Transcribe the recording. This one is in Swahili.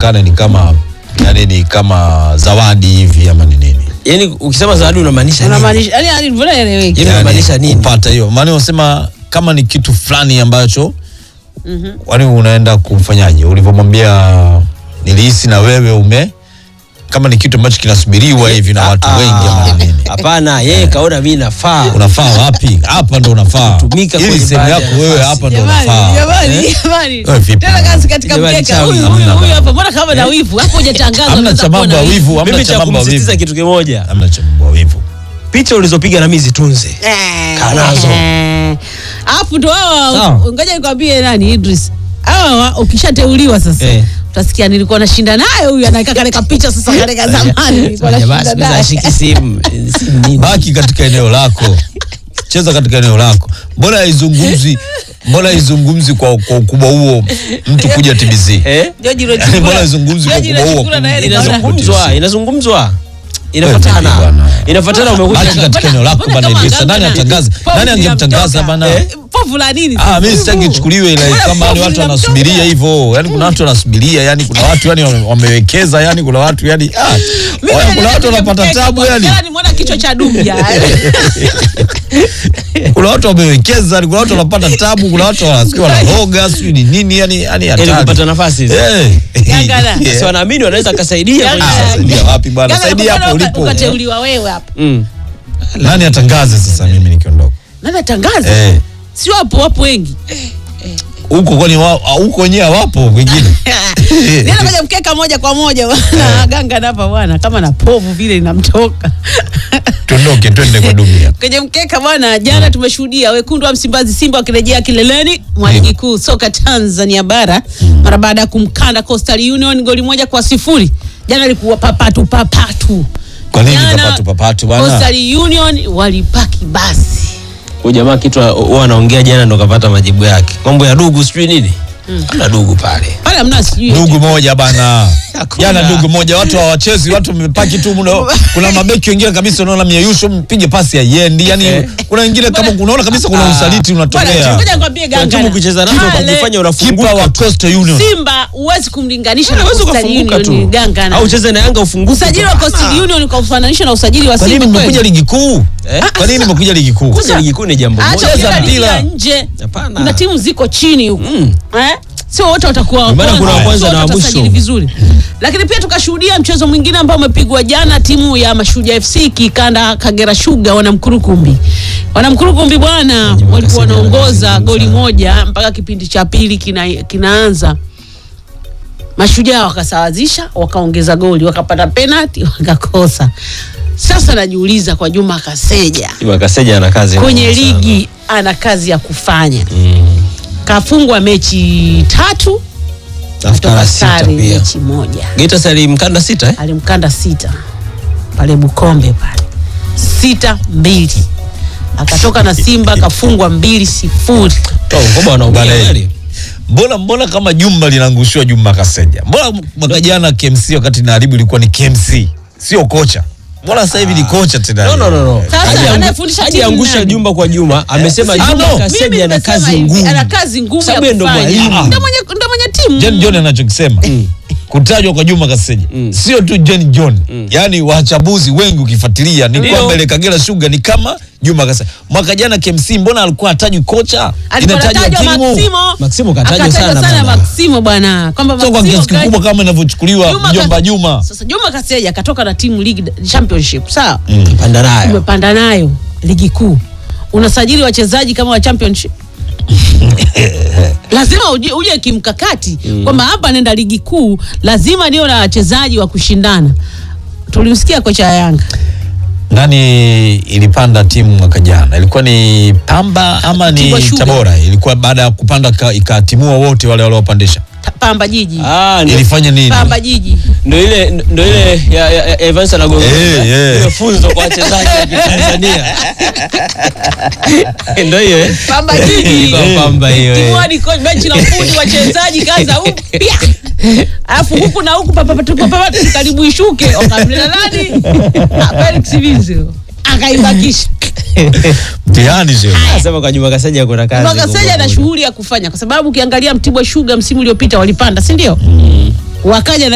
ionekane ni kama yani ni kama zawadi hivi ama ni nini Yaani ukisema zawadi unamaanisha nini? unamaanisha yani yani mbona eleweki Yaani unamaanisha nini? kupata hiyo maana unasema kama ni kitu fulani ambacho wani unaenda kumfanyaje ulivyomwambia nilihisi na wewe ume kama ni kitu ambacho kinasubiriwa hivi na watu wengi ama ni nini Hapana, yeye kaona mimi nafaa. unafaa wapi hapa ndo unafaa Kutumika ili kwenye sehemu baadhi yako ya wewe nafasi. hapa ndo Jamani, unafaa jamani, jamani. Wewe vipi? Tena kazi katika Jamani, mkeka chawi. huyu Hamna huyu huyu bana. hapa. Mbona kama na wivu? Hapo hujatangaza. hamna unaweza cha kuwa mambo na ya wivu hamna Mimi cha cha mambo ya kumsisitiza wivu kitu kimoja. hamna cha mambo ya wivu Picha ulizopiga na mimi zitunze. Eh, Kaa nazo. eh. Alafu ndo hawa Sawa. ngoja nikwambie nani Idris. Hawa wa- ukishateuliwa sasa Eh. utasikia nilikuwa nashinda naye huyu anaweka kale kapicha sasa kale ka zamani nilikuwa Jamaa nashinda siku hizi naye. ashiki simu. Simu nini? baki katika eneo lako cheza katika eneo lako mbona haizungumzi mbona haizungumzi kwa, kwa ukubwa huo mtu kuja TBC Eh? George Yaani Rochukura. mbona izungumzi kwa George ukubwa huo Rochukura na yeye Inazungumzwa. nikaona- Inazungumzwa, inazungumzwa. Wewe Inafuatana. bwana. Inafuatana umekuja baki katika eneo lako Mbona bana kama Idrisa nani Ganga na- atangaze Povu nani angemtangaza linamtoka. bana Eh, Povu la nini? Ah, sasa? mimi sitaki ichukuliwe ile Mbona kama yani povu watu linamtoka? wanasubiria hivyo. Yani kuna watu wanasubiria, yani kuna watu yani wame- wamewekeza, yani kuna watu yani ah, Mimi kuna naendelea watu wanapata kujipeka tabu kwa yani. jana nimeona kichwa cha dumbia. Kuna watu wamewekeza, yani kuna watu wanapata tabu, kuna watu wanasikia wanaroga, sijui ni nini yani yani Ili hatari. kupata nafasi hizi. Eh. Ganga na- Yeah. Si wanaamini wanaweza kasaidia Ganga kwenye- na- saidia wapi bwana? Ganga, Saidia mbona hapo uka- ulipo. Ukateuliwa wewe hapa. Mm. Nani atangaze sasa mimi nikiondoka? Nani atangaza? Eh. Si wapo wapo wengi. Huko kwani wao huko wenyewe hawapo wengine? Nenda kwenye mkeka moja kwa moja bwana. Ganga hapa bwana kama na povu vile inamtoka. Tuondoke twende kwa dunia. Kwenye mkeka bwana, jana tumeshuhudia wekundu wa Msimbazi Simba wakirejea kileleni mwa ligi kuu soka Tanzania bara mara baada ya kumkanda Coastal Union goli moja kwa sifuri. Jana ilikuwa papatu papatu. Kwa nini Jana, papatu papatu bwana? Coastal Union walipaki basi. Huyu jamaa kitu huwa anaongea jana ndo kapata majibu yake. Mambo ya dugu sijui nini. Hamna dugu pale. Pale hamna sijui. ndugu moja bana Hakuna. jana ndugu moja watu hawachezi watu wamepaki tu mno kuna mabeki wengine kabisa unaona mieyusho mpige pasi ya yendi yani kuna wengine kama unaona kabisa kuna usaliti Bwana, unatokea ngoja nikwambie Kuna Ganga. timu kucheza nazo Pale, ukajifanya kipa unafunguka. wa Coastal Union Simba huwezi kumlinganisha na Unaweza Coastal ukafunguka Union tu. Ganga. na- Au ucheze na Yanga ufunguke. Usajili wa Coastal Union kwa kufananisha na usajili wa kwa nini Simba mmekuja kweli? ligi kuu Eh? kwa nini mmekuja ligi kuu Kuja ligi kuu ni jambo Acha moja. Cheza kucheza ligi mpira. ya nje. Hapana. Kuna timu ziko chini huko. Eh? Sio wote watakuwa wa Ndio maana kuna wa kwanza sio na wa wote mwisho. watasajili vizuri. Lakini pia tukashuhudia mchezo mwingine ambao umepigwa jana, timu ya Mashujaa FC kikanda Kagera Sugar wanamkurukumbi. Wanamkurukumbi bwana walikuwa Kasema wanaongoza wanazungumza. goli moja mpaka kipindi cha pili kina, kinaanza. Mashujaa wakasawazisha, wakaongeza goli, wakapata penalti, wakakosa. Sasa najiuliza kwa Juma Kaseja Juma Kaseja ana kazi kwenye ngumu sana. ligi ana kazi ya kufanya. Kafungwa mechi tatu, Tafuta toka la sita sare pia. mechi moja, Geita sali mkanda sita eh? alimkanda sita pale Bukombe pale sita mbili, akatoka na Simba akafungwa mbili sifuri. Toa Ngoba wanaongea Bale. kweli. mbona mbona kama jumba linaangushiwa jumba kaseja mbona mwaka jana KMC wakati naharibu ilikuwa ni KMC sio kocha mbona sasa hivi ni kocha tena No, no, no, no. Sasa, Haja- anayefundisha timu hajaangusha nani? Jumba kwa Juma amesema Ah, Juma no. Mimi Kaseja ana nimesema kazi hivi, ngumu. ana kazi ngumu ya Sababu yeye ndo kufanya. mwalimu. Ndo mwenye ndo mwenye timu. Jen John anachokisema kutajwa kwa Juma Kaseja sio tu Jen John yaani wachambuzi wengi ukifuatilia ni Ndio. kwamba ile Kagera Sugar ni kama Juma Kaseja mwaka jana KMC mbona alikuwa hatajwi kocha Alikuwa inatajwa anatajwa timu Maximo. Maximo katajwa Akatajwa sana sana bwana. Maximo bwana. Kwamba sio kwa Maximo kiasi kikubwa kaja- kama inavyochukuliwa Juma mjomba Kas- Juma Sasa Juma Kaseja akatoka na timu league championship, sawa? Panda nayo. Umepanda nayo ligi kuu. Unasajili wachezaji kama wa championship. lazima uje, uje kimkakati kwamba hapa nenda ligi kuu, lazima niwe na wachezaji wa kushindana. Tulimsikia kocha ya Yanga nani ilipanda timu mwaka jana ilikuwa ni Pamba ama ni Tigwa Sugar. Tabora ilikuwa baada ya kupanda ka- ikatimua wote wale waliopandisha Ta- Pamba Jiji, Ah, ndio- ilifanya nini Pamba Jiji ndio ile ndio ile ya, ya, ya Evans anagonga. Eh, eh. Ile funzo kwa wachezaji wa Tanzania. Ndio hiyo. eh? Pamba Jiji Kwa Pamba hiyo. eh. timu hadi coach benchi la ufundi wachezaji kaza upya alafu huku na huku papa papa papa karibu ishuke wakamleta nani Ah, Felix Vizo akaibakisha mtihani sio Anasema kwa Juma Kaseja kuna kazi. Mwakaseja kubwa ana kubwa. shughuli ya kufanya kwa sababu ukiangalia Mtibwa Sugar msimu uliopita walipanda si ndio wakaja na